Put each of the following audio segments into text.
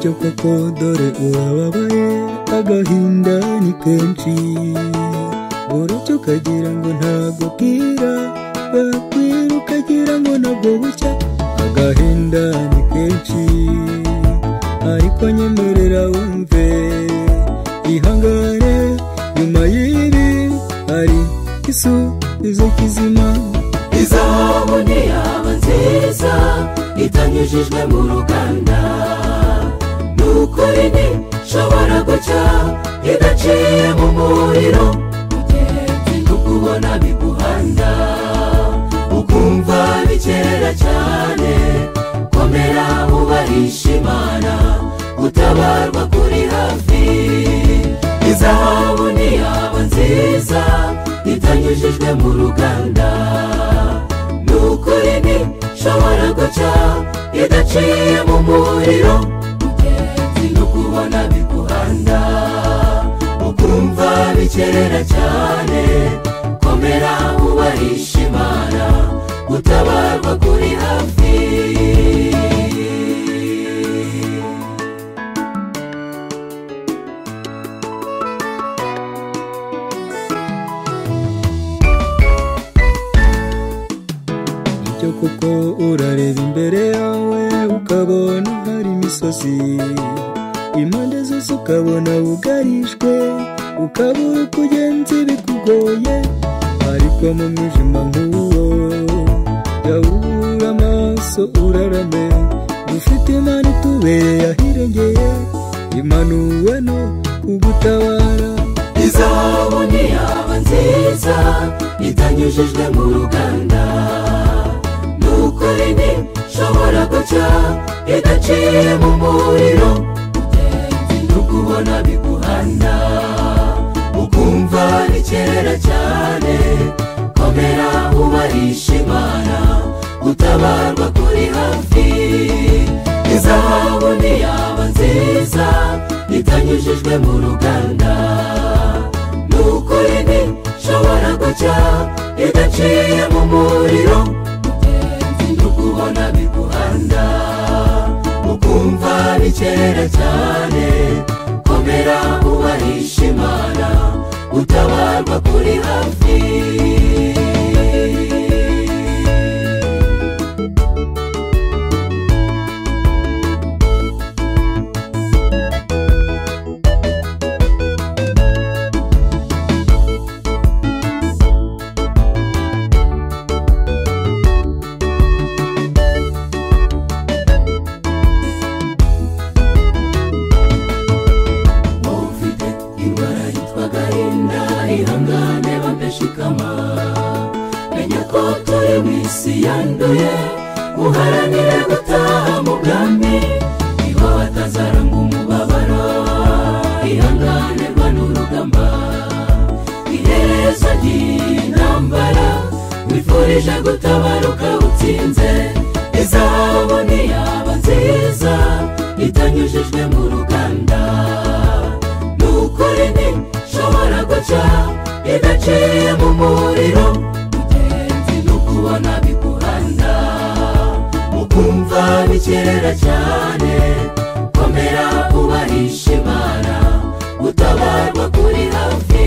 byo koko dore urababaye agahinda ni kenshi buracyo ukagira ngo ntabwo bwira bakwira ukagira ngo nabwo bucya agahinda ni kenshi ariko nyemerera wumve ihangane nyuma y'ibi hari igisubizo kizima izahabu ntiyaba nziza itanyujijwe mu ruganda ni ukuri ntishobora gucya idaciye mu muriro mugenzi ndukubona biguhanda ukumva bikerera cyane komera ubarisha imana gutabarwa kuri hafi izahabu ntiyaba nziza itanyujijwe mu ruganda ni ukuri ntishobora guca idaciye mu muriro mugenzi no kubona biguhanda ukumva bikerera cyane komera ubarisha imana gutabarwa kuri hafi Icyo kuko urareba imbere yawe ukabona hari imisozi impande zose ukabona bugarishwe ukabura uko ugenza bikugoye ariko mu mwijima nk'uwo jya ubura amaso urarame dufite imana itubereye ahirengeye imanuwe no kugutabara izahabu ntiyaba nziza itanyujijwe mu ruganda ni ukuri ntishobora guca idaciye mu muriro mugenzi ndukubona biguhanda ukumva bikerera cyane komera ubarisha imana gutabarwa kuri hafi izahabu ntiyaba nziza itanyujijwe mu ruganda ni ukuri ntishobora guca idaciye mu muriro mugenzi ndukubona biguhanda ukumva bikerera cyane komera ubarisha imana gutabarwa kuri hafi wowe ufite indwara yitwa gahinda ihangane bameshikama menya ko turi mu isi yanduye uharanire gutaha mu bwami niba batazaranga umubabaro ihanganirwa n'urugamba iherezo ry'intambara wifurije gutabaruka utsinze izahabu ntiyaba nziza itanyujijwe mu ruganda ni ukuri ntishobora guca idaciye mu muriro mugenzi ni ukubona biguhanda ukumva bikerera cyane komera ubarisha imana gutabarwa kuri hafi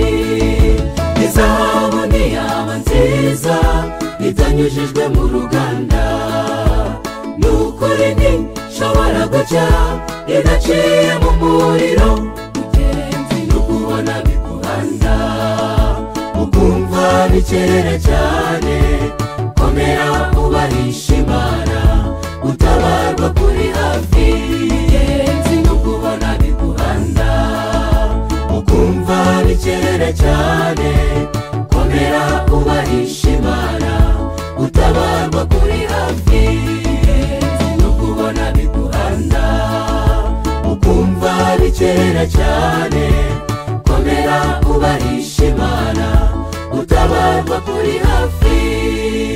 izahabu ntiyaba nziza itanyujijwe mu ruganda ni ukuri ntishobora guca idaciye mu muriro mugenzi ni ukubona biguhanda ukumva bikerera cyane komera ubarisha imana gutabarwa kuri hafi mugenzi ni ukubona biguhanda ukumva bikerera cyane komera ubarisha imana gutabarwa kuri hafi no kubona biguhanda ukumva bikerera cyane komera ubarisha imana gutabarwa kuri hafi